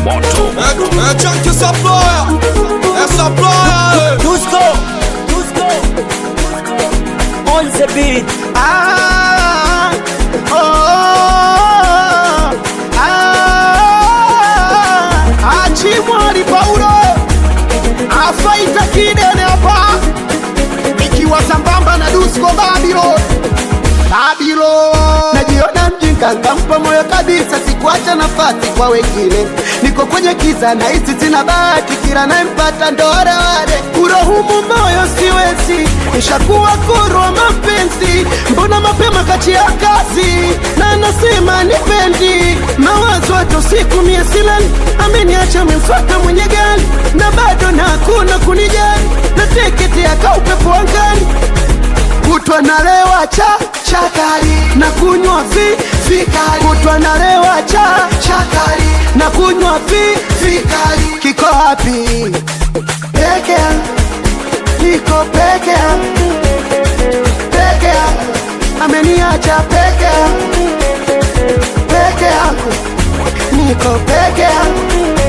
moto É Jack Supplier, é Supplier. Dusko, Dusko, on the beat. Ah, oh, ah, Achimwari Paulo afaita kidene hapa, ikiwa sambamba na Dusko Babylon, Babylon. Najiona mjinga, ngampa moyo kabisa, sikuacha nafasi kwa wengine. Niko kwenye kiza na hisi sina bahati, kila nayempata ndo wale wale. Kurohumu moyo siwezi, nishakuwa kurwa mapenzi. Mbona mapema kati ya kazi na nasema nipendi mawazo hata usiku mie silali, ameniacha memfuata mwenye gari na bado na hakuna kunijali, na teketi yaka upepo angani kutwa nalewa cha chakari na kunywa vi vikali kutwa nalewa cha chakari na kunywa vi vikali kiko wapi peke yangu niko peke yangu peke yangu ameniacha peke yangu peke yangu niko peke yangu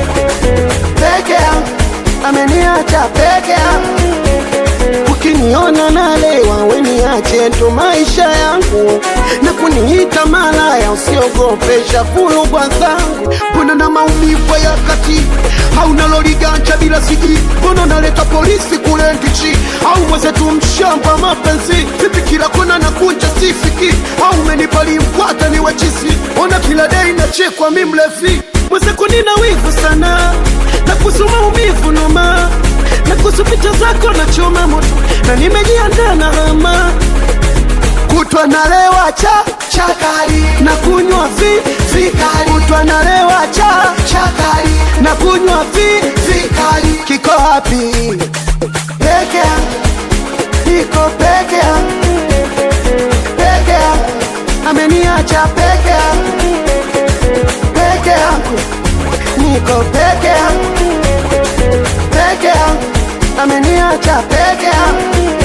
peke yangu ameniacha peke yangu ukiniona nalewa weniache ndo maisha yangu na kuniita malaya usiogopesha fulugwa zangu mbona na maumivu ya kati hauna loliganja bila siji mbona naleta polisi kule ndichi au mwezetu mshamba mapenzi vipi kila kona na kunja sifiki au menipali mkwata ni wachisi ona kila dei nachekwa mi mlevi mwezeku nina wivu sana na kuhusu maumivu noma na kuhusu picha zako na choma moto na nimejiandaa na hama kutwa nalewa cha chakari na kunywa vi vikali kutwa nalewa cha chakari na kunywa vi vikali kiko wapi peke yangu niko peke yangu peke yangu ameniacha peke yangu peke yangu niko peke yangu peke yangu ameniacha peke yangu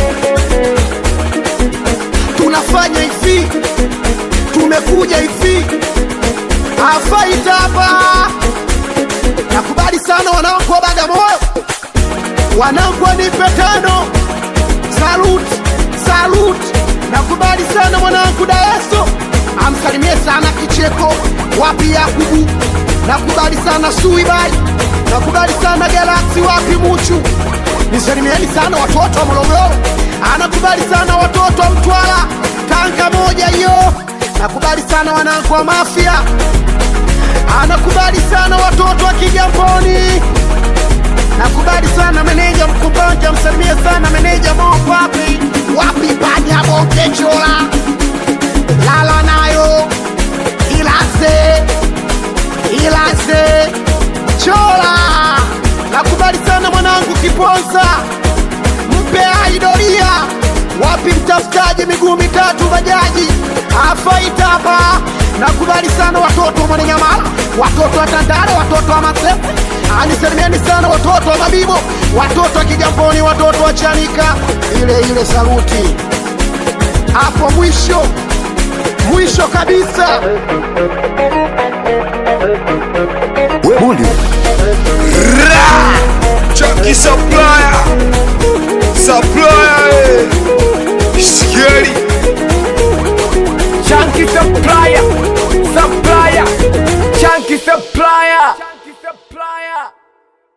tunafanya hivi tumekuja hivi afaita hapa nakubali sana wanangu wa bagamoyo wanangu wanipe tano salut salut nakubali sana mwanangu daeso amsalimie sana kicheko wapi yakubu nakubali sana suibai nakubali sana galaksi wapi muchu nisalimieni sana watoto wa morogoro anakubali sana watoto wa mtwara tanga moja hiyo nakubali sana wanangu wa mafia anakubali sana watoto wa kijamboni nakubali sana meneja mkumbanja msalimie sana meneja mopapi wapi panya bongechola lala nayo ilase ilase chola nakubali sana mwanangu kiponza mpe aidoria wapi mtafutaji miguu mitatu bajaji afaita hapa nakubali sana watoto wa mwananyamala watoto wa tandale watoto wa masefu anisalimieni sana watoto wa mabibo watoto wa kijamboni watoto wa chanika ile ile saluti hapo mwisho mwisho kabisa Chucky Supplier Supplier eh.